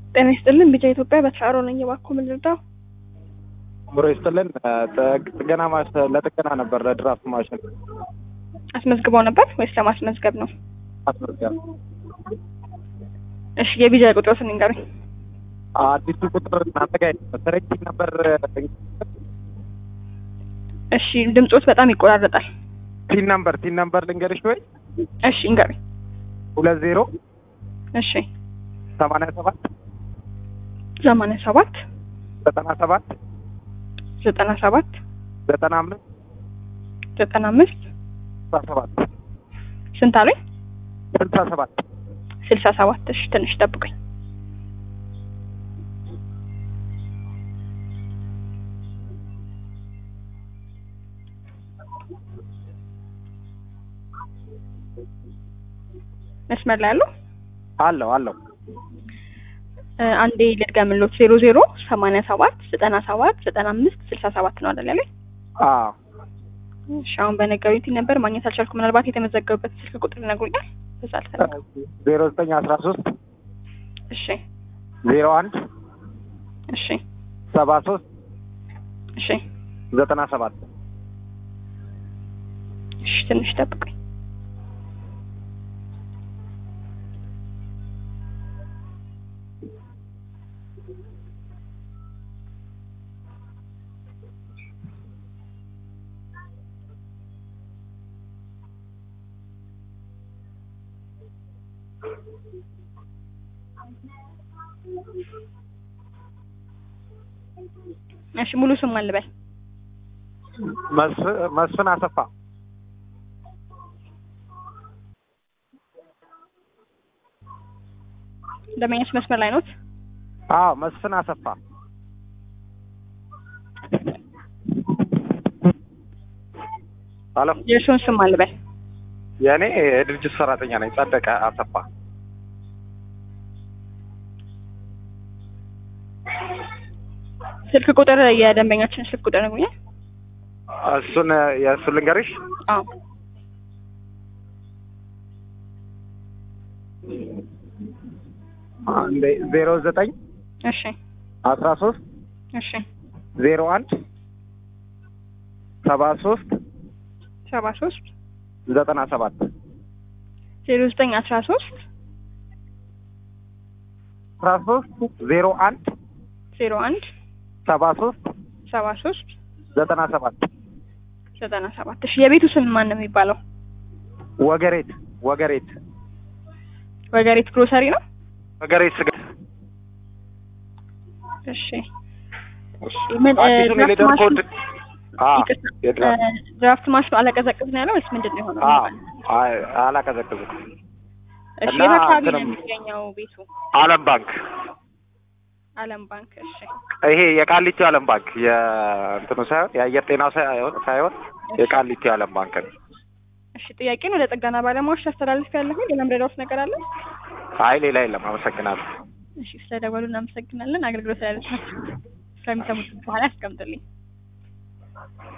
ጤና ይስጥልን ቢጫ ኢትዮጵያ በተሻሮ ነኝ። እባክዎ ምን ልርዳው? ምሮ ይስጥልን ጥግ- ጥገና ማሽ ለጥገና ነበር ለድራፍት ማሽን አስመዝግበው ነበር ወይስ ለማስመዝገብ ነው? አስመዝጋቢ እሺ የቢጃ ቁጥሮትን ንገሩኝ። አዲሱ ቁጥር እናንተ ጋር መሰረኝ ነበር እሺ ድምጾት በጣም ይቆራረጣል። ቲን ነምበር ቲን ነምበር ልንገርሽ ወይ እሺ ንገሩኝ። ሁለት ዜሮ እሺ ሰማንያ ሰባት ሰማንያ ሰባት ዘጠና ሰባት ዘጠና ሰባት ዘጠና አምስት ዘጠና አምስት ስልሳ ሰባት ስንት አሉኝ? ስልሳ ሰባት ስልሳ ሰባት እሺ ትንሽ ጠብቁኝ። መስመር ላይ አሉ? አለው አለው እ አንዴ ልድገምሎት ዜሮ ዜሮ ሰማንያ ሰባት ዘጠና ሰባት ዘጠና አምስት ስልሳ ሰባት ነው አይደል ያለኝ? አዎ እሺ አሁን በነገሩኝ ቲን ነበር ማግኘት አልቻልኩ። ምናልባት የተመዘገቡበት ስልክ ቁጥር ይነግሩኛል? በዛ አልፈልግም። ዜሮ ዘጠኝ አስራ ሶስት እሺ ዜሮ አንድ እሺ ሰባ ሶስት እሺ ዘጠና ሰባት እሺ ትንሽ ጠብቁኝ። እሺ ሙሉ ስም ማን ልበል? መስፍ- መስፍን አሰፋ ደንበኛች መስመር ላይ ኖት? አዎ መስፍን አሰፋ አሎ የእርስዎን ስም ማን ልበል? የእኔ የድርጅት ሰራተኛ ነኝ ጸደቀ አሰፋ ስልክ ቁጥር የደንበኛችን ስልክ ቁጥር ነግሩኛል? እሱን የእሱን ልንገርሽ አዎ አንዴ ዜሮ ዘጠኝ እሺ አስራ ሶስት እሺ ዜሮ አንድ ሰባ ሶስት ሰባ ሶስት ዘጠና ሰባት ዜሮ ዘጠኝ አስራ ሶስት አስራ ሶስት ዜሮ አንድ ዜሮ አንድ ሰባ ሶስት ሰባ ሶስት ዘጠና ሰባት ዘጠና ሰባት እሺ የቤቱ ስም ማን ነው የሚባለው? ወገሬት ወገሬት ወገሬት ግሮሰሪ ነው? ወገሬት ስጋ እሺ ምን እ, አዲሱን ድራፍት የሌደር ማሽኑ- ኮድ አ ይቅርታ፣ የድራፍት እ, ድራፍት ማሽኑ አለቀዘቅዝ ነው ያለው ወይስ ምንድን ነው የሆነው? አ አይ አላቀዘቅዝም እሺ እና የት አካባቢ ነው እንትንም- የሚገኘው ቤቱ? አለም ባንክ አለም ባንክ። እሺ ይሄ የቃሊቲ አለም ባንክ የእንትኑ ሳይሆን የአየር ጤናው ሳይሆን ሳይሆን የቃሊቲ አለም ባንክ ነው። እሺ ጥያቄን ወደ ጥገና ባለሙያዎች አስተላልፍ ያለሁ ሌላ ምረዳውት ነገር አለ? አይ ሌላ የለም። አመሰግናለሁ። እሺ ስለደወሉ እናመሰግናለን። አገልግሎት ላይ ስለሚሰሙት በኋላ ያስቀምጥልኝ።